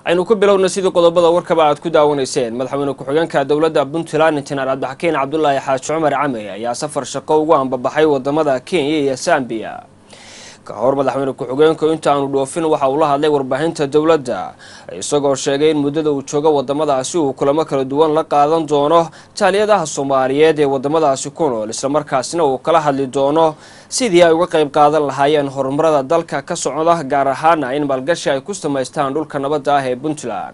aynu ku bilowna sidii qodobada warkaba aad ku daawanayseen madaxweyne ku-xigeenka dowladda puntland injineer cabdixakiin cabdulaahi xaaji cumar came ayaa safar shaqo ugu ambabaxay wadamada kenya iyo sambiya ka hor madaxweyne ku-xigeenku inta aanu dhoofin waxa uu la hadlay warbaahinta dowladda isagoo sheegay in muddada uu joogo wadamadaasi uu kulamo kala duwan la qaadan doono taaliyadaha soomaaliyeed ee wadamadaasi ku nool islamarkaasina uu kala hadli doono sidii ay uga qayb qaadan lahaayeen horumarada dalka ka socda gaar ahaana in maalgashi ay ku samaystaan dhulka nabadda ah ee puntland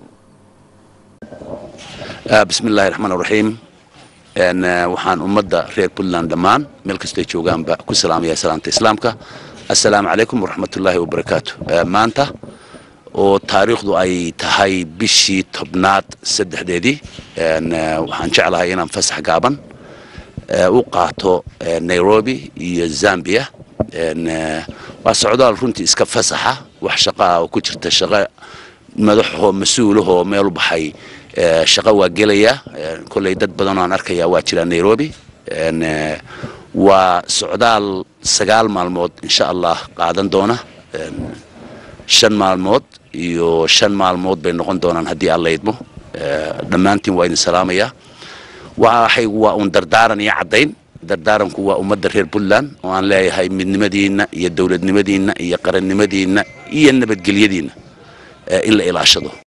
bismillahi raxmaan raxiim waxaan ummadda reer puntland dhammaan meel kastay joogaanba ku salaamaya salaamta islaamka assalaamu calaykum waraxmatullaahi wabarakaatu maanta oo taariikhdu ay tahay bishii tobnaad saddexdeedii waxaan jeclahay inaan fasax gaaban u qaato nairobi iyo zambia waa socdaal runtii iska fasaxa wax shaqaa oo ku jirta shaqo madaxoo mas-uulahoo meel u baxay shaqo waa gelaya kolley dad badanoo aan arkaya waa jiraa nairobi waa socdaal sagaal maalmood insha allah qaadan doona shan maalmood iyo shan maalmood bay noqon doonaan haddii alla idmo dhammaantiin waa idin salaamayaa waxaygu waa uun dardaaran iyo caddayn dardaaranku waa ummadda reer puntland oo aan leeyahay midnimadiinna iyo dowladnimadiinna iyo qarannimadiinna iyo nabadgelyadiinna in la ilaashado